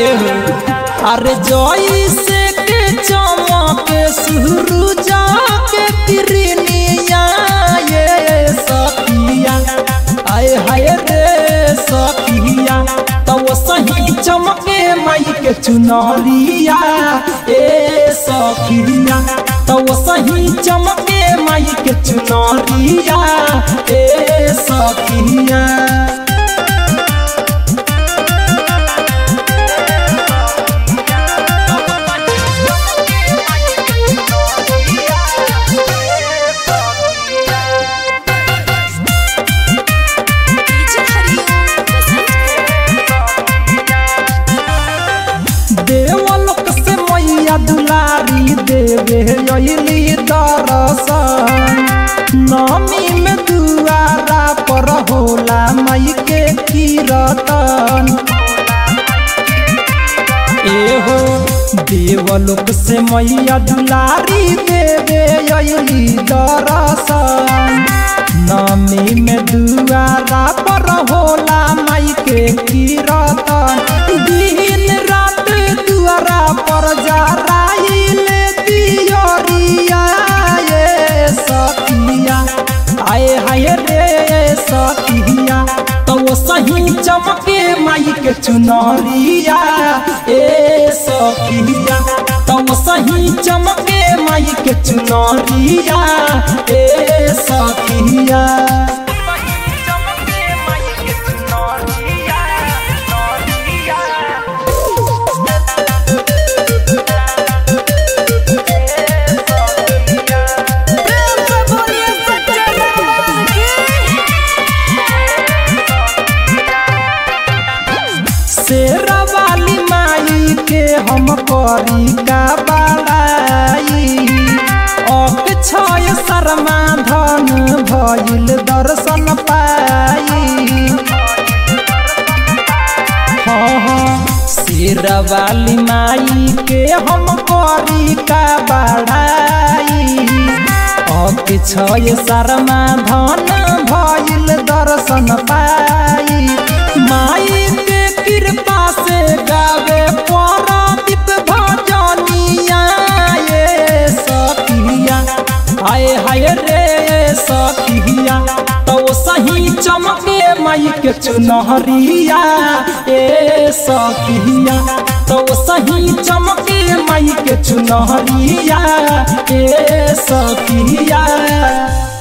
एहो अरे जोई से के चमके सुरुजा के किरनिया ये सखिया आए हाय रे सखिया तो सही चमके माई के चुनरिया ए सखिया तो सही चमके माई के चुनरिया ए सखिया डीजे हरिओम देवलोक से मैया दुलारी देवे अली दरसन नमी में दुआरा पर होला मई के कीरतन एहो देवलोक से मैया दुलारी देवे अली दरसन नमी में दुआरा पर होला मई के कीरतन दिन रात दुआरा पर जराइल दियोरिया ये सखिया आए हाय रे सखिया तो वो सही चमके माई के चुनरिया ए सखिया तो वो सही चमके माई के चुनरिया ए सखिया प्रेम से बोलिए सच्चे दरबार की शेरा वाली माई के हम करी का बड़ाई अक छय शर्मा धन भइल दर्शन पाई हाँ हाँ शेरा वाली माई के हम करी का बड़ाई अक छय शर्मा धन भइल दर्शन पाई माई के कृपा से गावे परादीप भजनिया ये सखिया हाय हाय रे सखिया तो सही चमके माई के चुनहरिया ए सखिया तो सही चमके माई के चुनहरिया ए सखिया